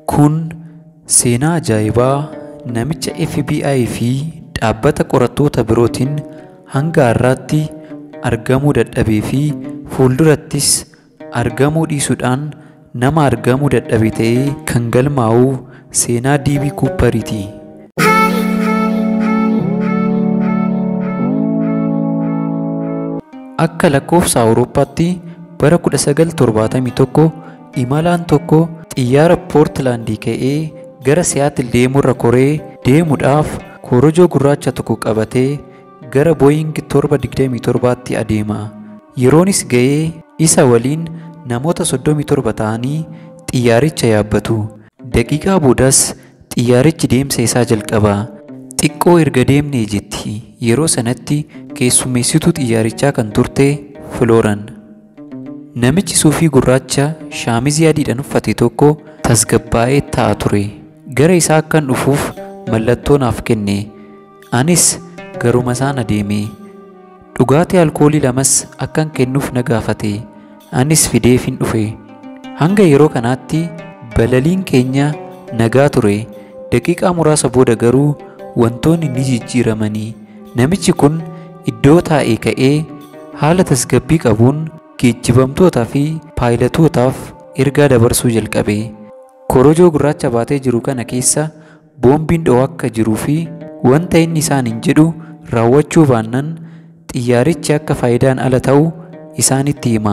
Kun seenaa ajaa'ibaa namicha FBI fi dhaabbata qorattoota birootiin hanga har'aatti argamuu dadhabee fi fuuldurattis argamuu dhiisuudhaan nama argamuu dadhabe ta'ee kan galmaa'u seenaa DB Cooperiiti. Akka lakkoofsa Awurooppaatti bara 1971 imalaan tokko xiyyaara Poortilaandii ka'ee gara Siyaatil deemurra koree deemuudhaaf korojoo gurraacha tokko qabatee gara Booying 727tti adeema. Yeroonis ga'ee isa waliin namoota 37 ta'anii xiyyaaricha yaabbatu. Daqiiqaa boodas xiyyaarichi deemsa isaa jalqaba. Xiqqoo erga deemnee jetti. Yeroo sanatti keessummeessituu xiyyaarichaa kan turte Filooran. Namichi suufii gurraacha shaamizii adiidhaan uffate tokko tasgabbaa'ee ta'a ture. Gara isaa akkan dhufuuf mallattoo naaf kenne. Anis garuma isaan adeeme. Dhugaatii alkoolii lamas akkan kennuuf na gaafate. Anis fideefin dhufe. Hanga yeroo kanaatti balaliin keenya nagaa ture. Daqiiqaa muraasa booda garuu wantoonni ni jijjiiramanii. Namichi kun iddoo taa'ee ka'ee haala tasgabbii qabuun geejjibamtootaa fi paayilotootaaf ergaa dabarsuu jalqabe. Korojoo gurraacha baatee jiru kana keessa boombiin dho'aa akka jiruu fi wanta inni isaaniin jedhu raawwachuu baannaan xiyyaarichi akka faayidaan ala ta'u isaanitti hima.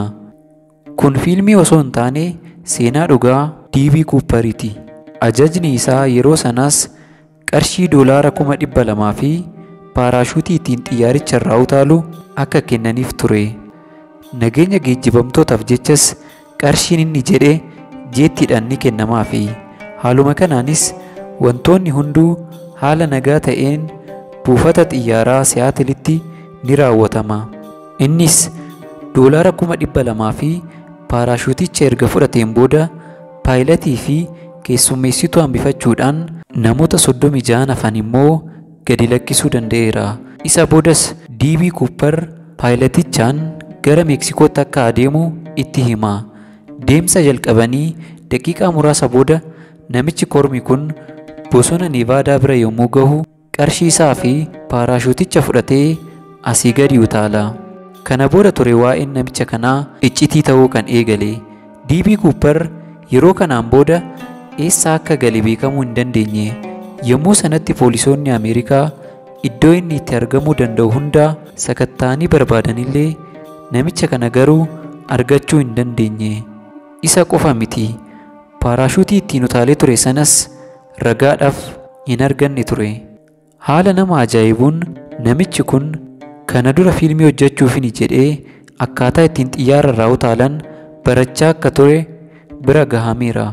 Kun fiilmii osoo hin taane seenaa dhugaa DB Cooperiiti. Ajajni isaa yeroo sanaas qarshii doolaara kuma dhibba lamaa fi paaraashuutii ittiin xiyyaaricha irraa utaalu akka kennaniif ture. Nageenya geejjibamtootaaf jechas qarshiin inni jedhe jeettiidhaan ni kennamaafi. Haaluma kanaanis wantoonni hunduu haala nagaa ta'een buufata xiyyaaraa Siyaatilitti ni raawwatama. Innis doolaara kuma dhibba lamaa fi paaraashuuticha erga fudhateen booda paayilatii fi keessummeessituu hambifachuudhaan namoota soddomii ja'an hafan immoo gadi lakkisuu danda'eera. Isa boodas DB Cooper paayilatichaan gara Meeksikootti akka adeemu itti hima. Deemsa jalqabanii daqiiqaa muraasa booda namichi kormi kun bosona Nevaadaa bira yommuu gahu qarshii isaa fi paaraashuuticha fudhatee asii gadi utaala. Kana booda ture waa'een namicha kanaa iccitii ta'uu kan eegale. DB Cooper yeroo kanaan booda eessa akka gale beekamuu hin dandeenye. Yommuu sanatti poolisoonni Ameerikaa iddoo inni itti argamuu danda'u hundaa sakatta'anii barbaadanillee namicha kana garuu argachuu hin dandeenye. Isa qofa miti. Paaraashuutii ittiin utaalee ture sanas ragaadhaaf hin arganne ture. Haala nama ajaa'ibuun namichi kun kana dura fiilmii hojjechuufini jedhee akkaataa ittiin xiyyaara irraa utaalan barachaa akka ture bira gahameera.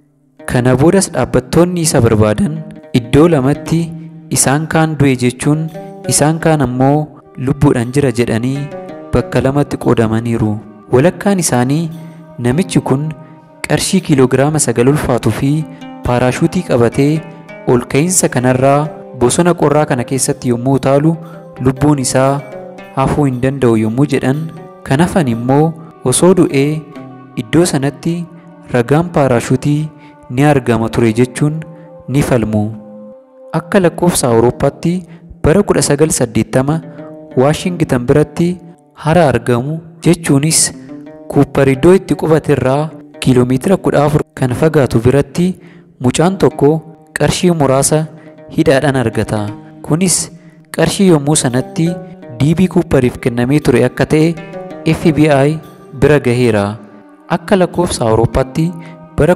Kana boodas dhaabbattoonni isa barbaadan iddoo lamatti isaan kaan du'e jechuun isaan kaan ammoo lubbuudhaan jira jedhanii bakka lamatti qoodamaniiru. Walakkaan isaanii namichi kun qarshii kiiloogiraama sagal ulfaatuu fi paaraashuutii qabatee ol ka'iinsa kanarraa bosona qorraa kana keessatti yommuu utaalu lubbuun isaa hafuu hin danda'u yommuu jedhan kan hafan immoo osoo du'ee iddoo sanatti ragaan paaraashuutii ni argama ture jechuun ni falmu. Akka lakkoofsa Awurooppaatti bara 1980 Waashingitan biratti hara argamu jechuunis Kuuppar iddoo itti qubate irraa kiiloomeetira 14 kan fagaatu biratti mucaan tokko qarshii muraasa hidhaadhaan argata. Kunis qarshii yommuu sanatti DB Cooperiif kennamee ture akka ta'e FBI bira gaheera. Akka lakkoofsa Awurooppaatti bara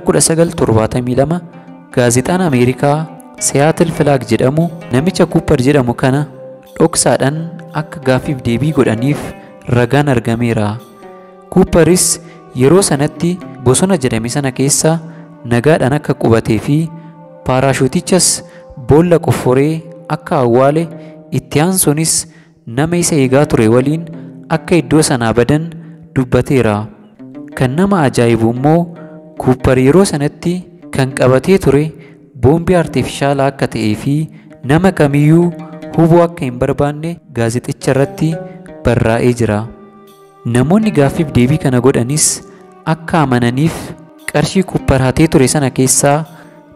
1972 gaazexaan Ameerikaa Seattle Flag jedhamu namicha Cooper jedhamu kana dhoksaadhaan akka gaaffiif deebii godhaniif ragaan argameera. Cooperis yeroo sanatti bosona jedhame sana keessa nagaadhaan akka qubatee fi paaraashuutichas boolla qofforee akka awwaale itti aansuunis nama isa eegaa ture waliin akka iddoo sanaa badan dubbateera. Kan nama ajaa'ibu immoo Kuuppar yeroo sanatti kan qabatee ture boombii artiifishaalaa akka ta'ee fi nama kamiyyuu hubuu akka hin barbaanne gaazexicha irratti barraa'ee jira. Namoonni gaaffiif deebii kana godhanis akka amananiif qarshii Kuuppar hatee ture sana keessaa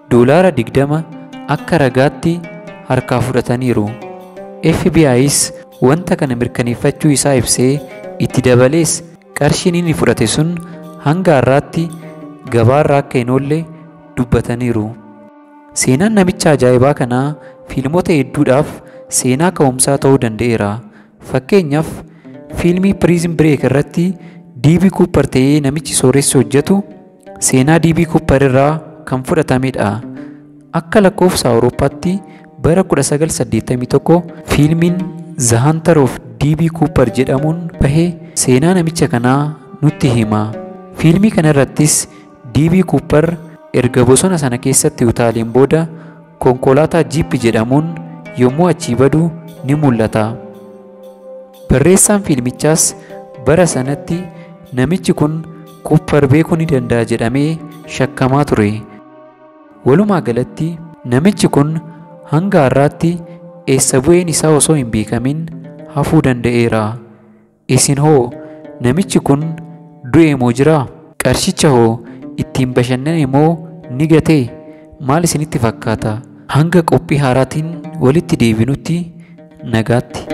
doolaara digdama akka ragaatti harkaa fudhataniiru. FBI's wanta kana mirkaneeffachuu isaa ibsee itti dabalees qarshiin inni fudhate sun hanga har'aatti gabaarra akka hin oolle dubbataniiru. Seenaan namicha ajaa'ibaa kanaa fiilmota hedduudhaaf seenaa ka'umsaa ta'uu danda'eera. Fakkeenyaaf fiilmii Prison Break irratti DB Cooper ta'ee namichi sooressi hojjetu seenaa DB Cooper irraa kan fudhatamedha. Akka lakkoofsa Awurooppaatti bara 1981 fiilmiin The Hunter of DB Cooper jedhamuun bahee seenaa namicha kanaa nutti hima. Fiilmii kana irrattis DB Cooper erga bosona sana keessatti utaaleen booda konkolaataa jiippi jedhamuun yommuu achii badu ni mul'ata. Barreessaan fiilmichaas bara sanatti namichi kun Cooper beekuu ni danda'a jedhamee shakkamaa ture. Walumaa galatti namichi kun hanga har'aatti eessa bu'een isaa osoo hin beekamin hafuu danda'eera. Isin hoo namichi kun du'e moo jira? Qarshicha hoo ittiin bashannane moo ni gatee? Maal isinitti fakkaata? Hanga qophii haaraatiin walitti deebinutti nagaatti.